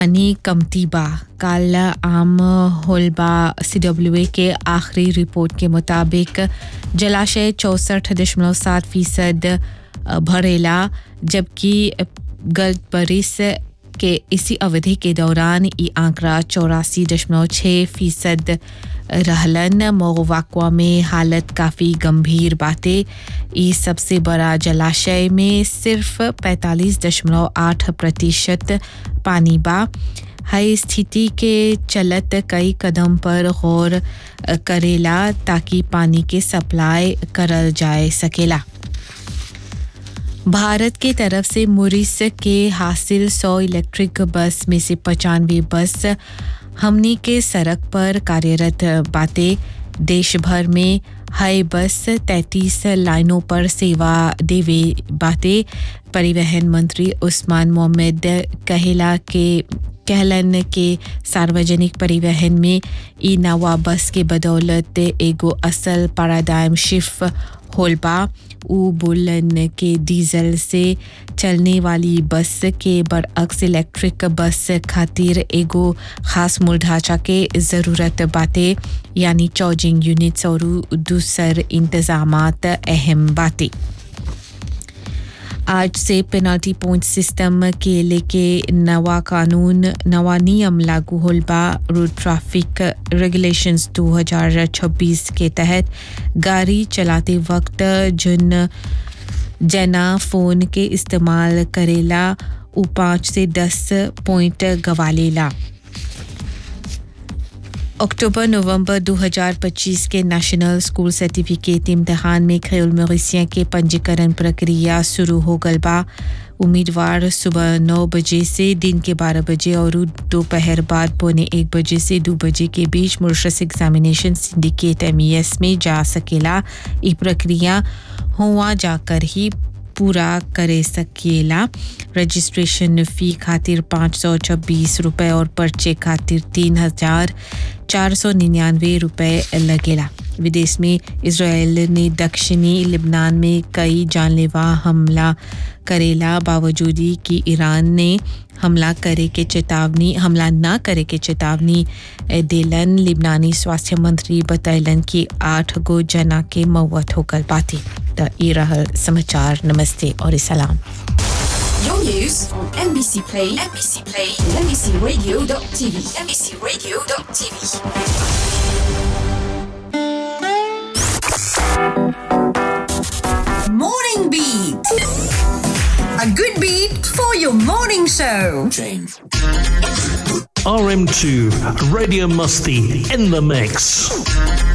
पानी कमती बा कल आम होलबा सीडब्ल्यूए के आखिरी रिपोर्ट के मुताबिक जलाशय चौंसठ दशमलव सात फीसद भरेला जबकि गत बरिस के इसी अवधि के दौरान ये आंकड़ा चौरासी दशमलव छः फीसद रहलन मोगवाकवा में हालत काफ़ी गंभीर बातें ये सबसे बड़ा जलाशय में सिर्फ पैंतालीस दशमलव आठ प्रतिशत पानी बा हई स्थिति के चलत कई कदम पर गौर करेला ताकि पानी के सप्लाई करल जाए सकेला भारत के तरफ से मुरिस के हासिल सौ इलेक्ट्रिक बस में से पचानवे बस हमनी के सड़क पर कार्यरत बातें देश भर में हाई बस 33 लाइनों पर सेवा देवे बातें परिवहन मंत्री उस्मान मोहम्मद कहेला के कहलन के सार्वजनिक परिवहन में ई नवा बस के बदौलत एगो असल पैराडाइम शिफ्ट होलबा उ बोलन के डीजल से चलने वाली बस के बरअक्स इलेक्ट्रिक बस खातिर एगो खास मूल ढांचा के ज़रूरत बातें यानी चार्जिंग यूनिट्स और दूसर इंतजामात अहम बातें आज से पेनल्टी पॉइंट सिस्टम के लेके नवा कानून नवा नियम लागू होलबा रोड ट्रैफिक रेगुलेशंस 2026 के तहत गाड़ी चलाते वक्त जिन जना फ़ोन के इस्तेमाल करेला उ पाँच से दस पॉइंट गवालेला अक्टूबर नवंबर 2025 के नेशनल स्कूल सर्टिफिकेट इम्तहान में खयूल मवेशियों के पंजीकरण प्रक्रिया शुरू हो गल बा उम्मीदवार सुबह नौ बजे से दिन के बारह बजे और दोपहर बाद पौने एक बजे से दो बजे के बीच मुर्शस एग्जामिनेशन सिंडिकेट एम में जा सकेला ये प्रक्रिया हुआ जाकर ही पूरा करे सकेला रजिस्ट्रेशन फ़ी खातिर पाँच सौ छब्बीस रुपये और पर्चे खातिर तीन हज़ार चार सौ निन्यानवे रुपये लगेला विदेश में इसराइल ने दक्षिणी लिबनान में कई जानलेवा हमला करेला बावजूद कि ईरान ने हमला करे के चेतावनी हमला ना करे के चेतावनी देलन लिबनानी स्वास्थ्य मंत्री बतैलन कि आठ गो जना के मौत होकर बाती त ई रहल समाचार नमस्ते और सलाम Your news on NBC Play, NBC Play, NBCRadio.tv, NBCRadio.tv. Morning Beat. A good beat for your morning show. RM2 Radio Musty in the mix.